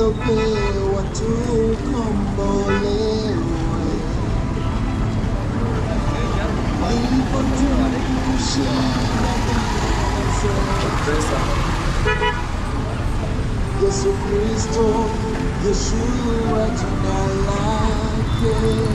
tuliopewa tukombolewe. Hivyo tumshinda Yesu Kristo, Yeshua jina lake.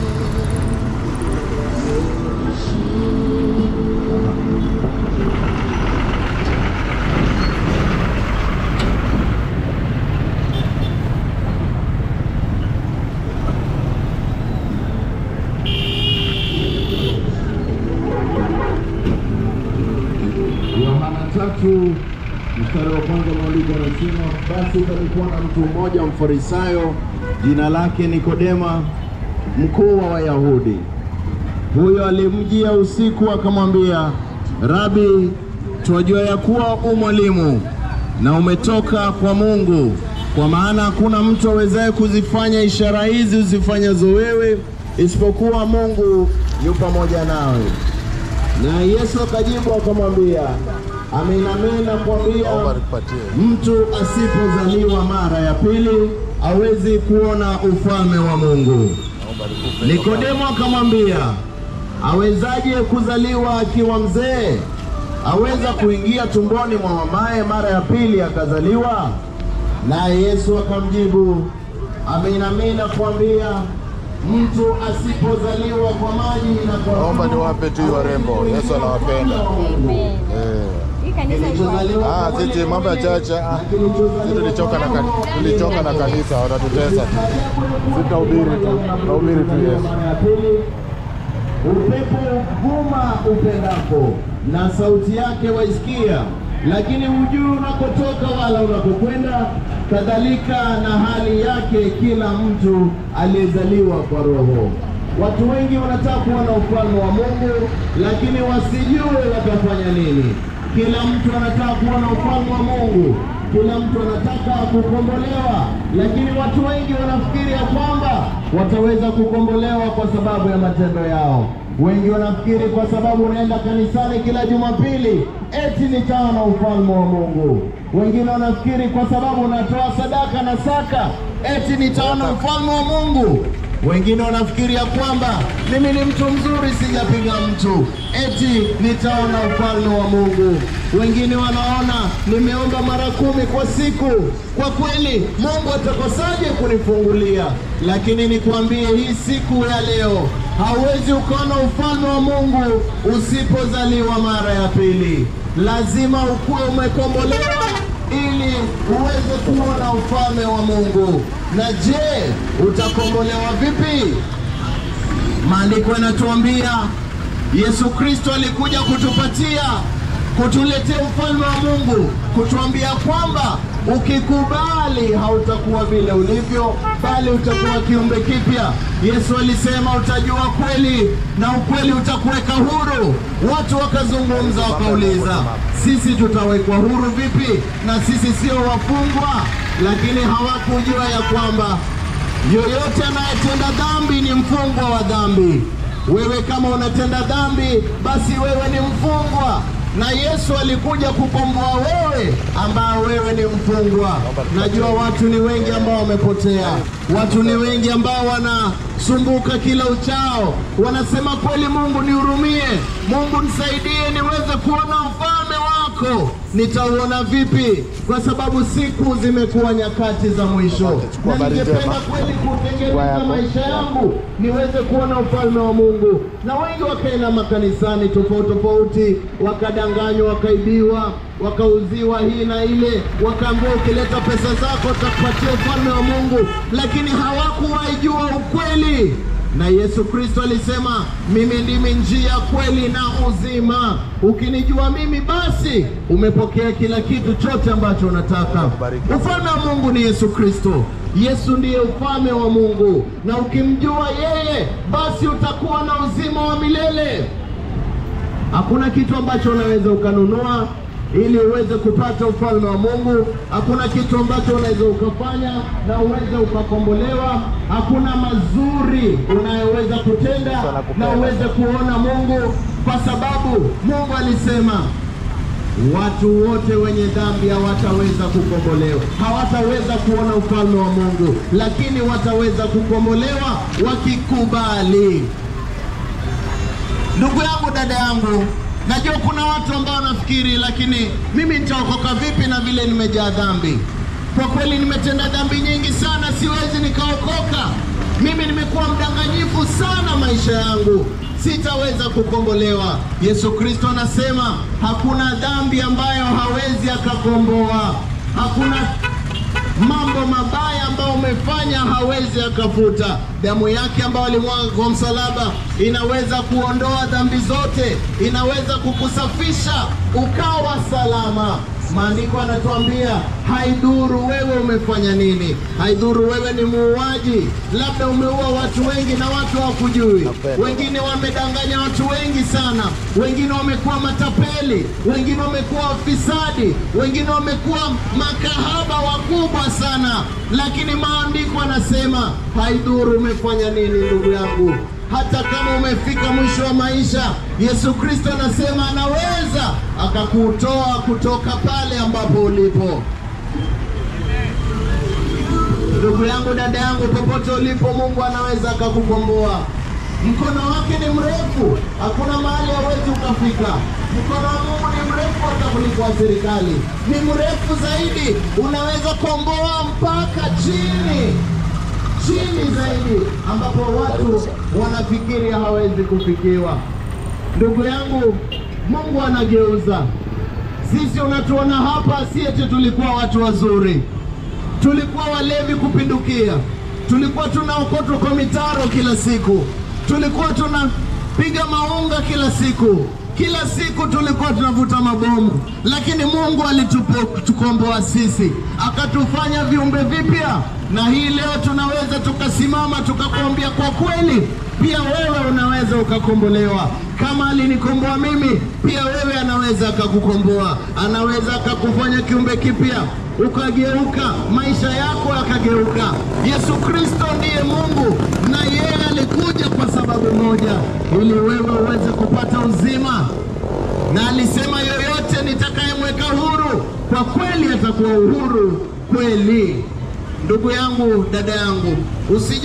Yohana tatu mstari wa kwanza maandiko yanasema, basi palikuwa na mtu mmoja mfarisayo, jina lake Nikodema, mkuu wa Wayahudi. Huyo alimjia usiku akamwambia, Rabi, twajua ya kuwa u mwalimu na umetoka kwa Mungu, kwa maana hakuna mtu awezaye kuzifanya ishara hizi uzifanyazo wewe, isipokuwa Mungu yu pamoja nawe. Na Yesu akajibu akamwambia, amin amin nakwambia, mtu asipozaliwa mara ya pili hawezi kuona ufalme wa Mungu. Nikodemo akamwambia, awezaje kuzaliwa akiwa mzee? Aweza kuingia tumboni mwa mamaye mara ya pili akazaliwa? Naye Yesu akamjibu, amin amin nakwambia, mtu asipozaliwa kwa maji na kwa Naomba Roho, niwape tu hiyo warembo. Yesu anawapenda. Eh. Hii kanisa iko wapi? Ah, sisi mambo ya chacha. ah, Sisi tulichoka na kanisa, tulichoka na kanisa, watatutesa tu. Sitahubiri tu, tahubiri tu Yesu. Mara ya pili, upepo vuma upendako na sauti yake waisikia, lakini hujui unakotoka wala unakokwenda. Kadhalika na hali yake kila mtu aliyezaliwa kwa Roho. Watu wengi wanataka kuona ufalme wa Mungu, lakini wasijue watafanya nini. Kila mtu anataka kuona ufalme wa Mungu, kila mtu anataka kukombolewa, lakini watu wengi wanafikiri ya kwamba wataweza kukombolewa kwa sababu ya matendo yao. Wengi wanafikiri kwa sababu unaenda kanisani kila Jumapili eti nitaona ufalme wa Mungu. Wengine wanafikiri kwa sababu unatoa sadaka na saka eti nitaona ufalme wa Mungu. Wengine wanafikiria kwamba mimi ni mtu mzuri, sijapiga mtu, eti nitaona ufalme wa Mungu. Wengine wanaona nimeomba mara kumi kwa siku, kwa kweli Mungu atakosaje kunifungulia? Lakini nikwambie, hii siku ya leo hauwezi ukaona ufalme wa Mungu usipozaliwa mara ya pili. Lazima ukuwe umekombolewa ili uweze kuona ufalme wa Mungu. Na je, utakombolewa vipi? Maandiko yanatuambia Yesu Kristo alikuja kutupatia kutuletea ufalme wa Mungu, kutuambia kwamba ukikubali hautakuwa vile ulivyo, bali utakuwa kiumbe kipya. Yesu alisema utajua kweli na ukweli utakuweka huru. Watu wakazungumza wakauliza, sisi tutawekwa huru vipi na sisi sio wafungwa? Lakini hawakujua ya kwamba yoyote anayetenda dhambi ni mfungwa wa dhambi. Wewe kama unatenda dhambi, basi wewe ni mfungwa, na Yesu alikuja kukomboa wewe ambao wewe ni mfungwa. Najua watu ni wengi ambao wamepotea, watu ni wengi ambao wanasumbuka kila uchao, wanasema kweli, Mungu nihurumie, Mungu nisaidie niweze kuona ufalme wako. Nitauona vipi? Kwa sababu siku zimekuwa nyakati za mwisho, na habari ningependa njema. kweli Kwa kutengeneza yako. maisha yangu niweze kuona ufalme wa Mungu. Na wengi wakaenda makanisani tofauti tofauti, wakadanganywa, wakaibiwa, wakauziwa hii na ile, wakaambiwa ukileta pesa zako utakupatia ufalme wa Mungu, lakini hawakuwaijua ukweli. Na Yesu Kristo alisema, mimi ndimi njia, kweli na uzima. Ukinijua mimi, basi umepokea kila kitu chote ambacho unataka. Barikiwa. Ufalme wa Mungu ni Yesu Kristo. Yesu ndiye ufalme wa Mungu, na ukimjua yeye, basi utakuwa na uzima wa milele. Hakuna kitu ambacho unaweza ukanunua ili uweze kupata ufalme wa Mungu. Hakuna kitu ambacho unaweza ukafanya na uweze ukakombolewa. Hakuna mazuri unayoweza kutenda Sana kupenda. na uweze kuona Mungu, kwa sababu Mungu alisema watu wote wenye dhambi hawataweza kukombolewa, hawataweza kuona ufalme wa Mungu, lakini wataweza kukombolewa wakikubali. Ndugu yangu, dada yangu, najua kuna watu ambao wanafikiri, lakini mimi nitaokoka vipi na vile nimejaa dhambi? Kwa kweli nimetenda dhambi nyingi sana, siwezi nikaokoka. Mimi nimekuwa mdanganyifu sana maisha yangu, sitaweza kukombolewa. Yesu Kristo anasema hakuna dhambi ambayo hawezi akakomboa, hakuna mambo mabaya ambayo umefanya hawezi akafuta. Damu yake ambayo alimwaga kwa msalaba inaweza kuondoa dhambi zote, inaweza kukusafisha ukawa salama. Maandiko anatuambia haidhuru wewe umefanya nini, haidhuru wewe ni muuaji, labda umeua watu wengi na watu hawakujui, wengine wamedanganya watu wengi sana, wengine wamekuwa matapeli, wengine wamekuwa wafisadi, wengine wamekuwa makahaba wakubwa sana, lakini maandiko anasema haidhuru umefanya nini, ndugu yangu hata kama umefika mwisho wa maisha, Yesu Kristo anasema anaweza akakutoa kutoka pale ambapo ulipo. Ndugu yangu, dada yangu, popote ulipo, Mungu anaweza akakukomboa. Mkono wake ni mrefu, hakuna mahali hawezi ukafika. Mkono wa Mungu ni mrefu hata kuliko wa serikali, ni mrefu zaidi, unaweza komboa mpaka chini chini zaidi ambapo watu wanafikiri hawezi kufikiwa. Ndugu yangu, Mungu anageuza. Sisi unatuona hapa, si eti tulikuwa watu wazuri, tulikuwa walevi kupindukia, tulikuwa tunaokotwa kwa mitaro kila siku, tulikuwa tunapiga maunga kila siku, kila siku tulikuwa tunavuta mabomu, lakini Mungu alitukomboa sisi, akatufanya viumbe vipya, na hii leo tunaweza tukasimama tukakwambia, kwa kweli pia wewe unaweza ukakombolewa. Kama alinikomboa mimi, pia wewe anaweza akakukomboa, anaweza akakufanya kiumbe kipya, ukageuka, maisha yako yakageuka. Yesu Kristo ndiye Mungu, na yeye alikuja kwa sababu moja, ili wewe uweze kupata uzima na alisema yoyote nitakayemweka huru kwa kweli atakuwa uhuru kweli. Ndugu yangu, dada yangu, usije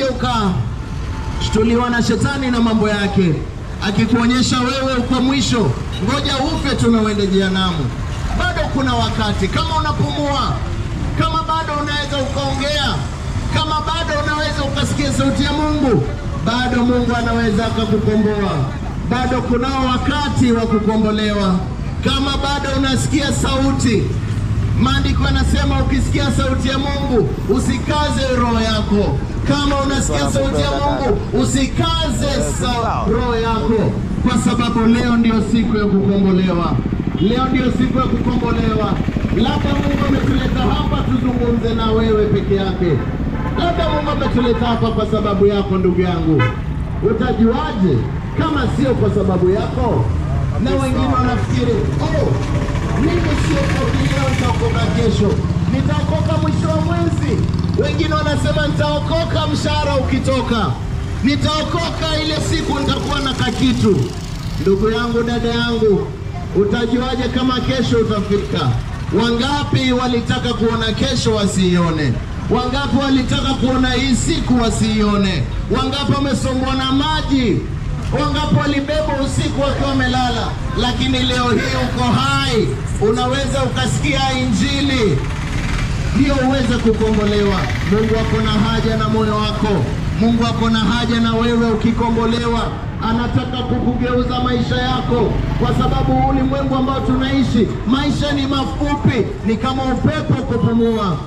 ukashtuliwa na shetani na mambo yake, akikuonyesha wewe uko mwisho, ngoja ufe tu na uende jehanamu. Bado kuna wakati, kama unapumua, kama bado unaweza ukaongea, kama bado unaweza ukasikia sauti ya Mungu, bado Mungu anaweza akakukomboa bado kunao wakati wa kukombolewa. Kama bado unasikia sauti, maandiko yanasema ukisikia sauti ya Mungu usikaze roho yako. Kama unasikia sauti ya Mungu usikaze sa roho yako, kwa sababu leo ndio siku ya kukombolewa. Leo ndio siku ya kukombolewa. Labda Mungu ametuleta hapa tuzungumze na wewe peke yake. Labda Mungu ametuleta hapa kwa sababu yako, ndugu yangu. Utajuaje kama sio kwa sababu yako? Na wengine wanafikiri oh, mimi siokoki leo, nitaokoka kesho, nitaokoka mwisho wa mwezi. Wengine wanasema nitaokoka mshahara ukitoka, nitaokoka ile siku nitakuwa na kakitu. Ndugu yangu, dada yangu, utajuaje kama kesho utafika? Wangapi walitaka kuona kesho wasiione? Wangapi walitaka kuona hii siku wasiione? Wangapi wamesombwa na maji? Wangapi walibebwa usiku wakiwa wamelala? Lakini leo hii uko hai, unaweza ukasikia Injili ndio uweze kukombolewa. Mungu ako na haja na moyo wako. Mungu ako na haja na wewe ukikombolewa. Anataka kukugeuza maisha yako, kwa sababu ulimwengu ambao tunaishi, maisha ni mafupi, ni kama upepo kupumua,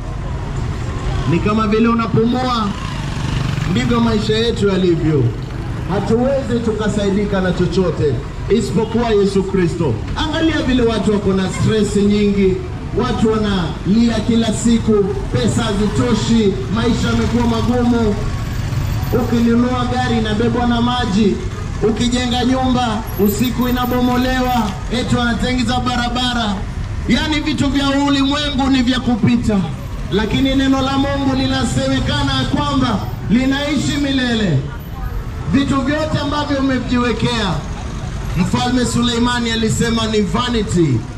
ni kama vile unapumua, ndivyo maisha yetu yalivyo. Hatuwezi tukasaidika na chochote isipokuwa Yesu Kristo. Angalia vile watu wako na stress nyingi, watu wanalia kila siku, pesa hazitoshi, maisha yamekuwa magumu. Ukinunua gari inabebwa na maji, ukijenga nyumba usiku inabomolewa, eti wanatengeza barabara. Yaani vitu vya ulimwengu ni vya kupita, lakini neno la Mungu linasemekana ya kwamba linaishi milele. Vitu vyote ambavyo umevijiwekea, Mfalme Suleimani alisema ni vanity,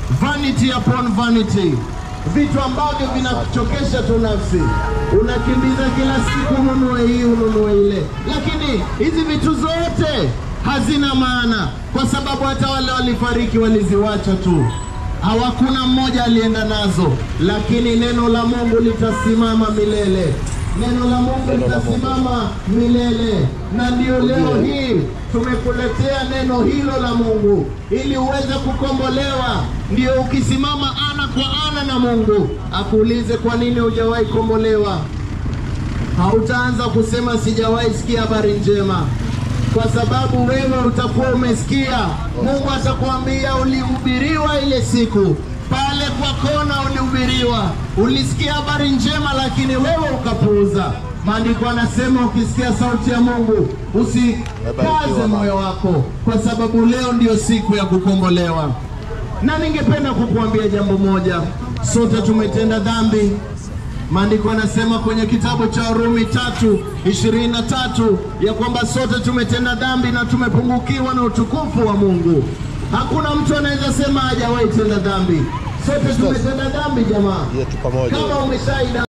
vanity upon vanity, vitu ambavyo vinakuchokesha tu nafsi. Unakimbiza kila siku, ununue hii, ununue ile, lakini hizi vitu zote hazina maana, kwa sababu hata wale walifariki waliziwacha tu hawakuna mmoja alienda nazo, lakini neno la Mungu litasimama milele. Neno la Mungu Neno la Mungu. litasimama milele, na ndio leo hii tumekuletea neno hilo la Mungu ili uweze kukombolewa. Ndio ukisimama ana kwa ana na Mungu akuulize kwa nini hujawahi kombolewa, hautaanza kusema sijawahi sikia habari njema, kwa sababu wewe utakuwa umesikia. Mungu atakwambia ulihubiriwa ile siku pale kwa kona, ulihubiriwa, ulisikia habari njema, lakini wewe ukapuuza. Maandiko anasema ukisikia sauti ya Mungu usikaze Umebarikiwa, moyo wako, kwa sababu leo ndio siku ya kukombolewa. Na ningependa kukuambia jambo moja, sote tumetenda dhambi. Maandiko yanasema kwenye kitabu cha Warumi tatu ishirini na tatu ya kwamba sote tumetenda dhambi na tumepungukiwa na utukufu wa Mungu. Hakuna mtu anaweza sema hajawahi tenda dhambi. Sote tumetenda dhambi jamaa. Yetu pamoja. Kama umeshaida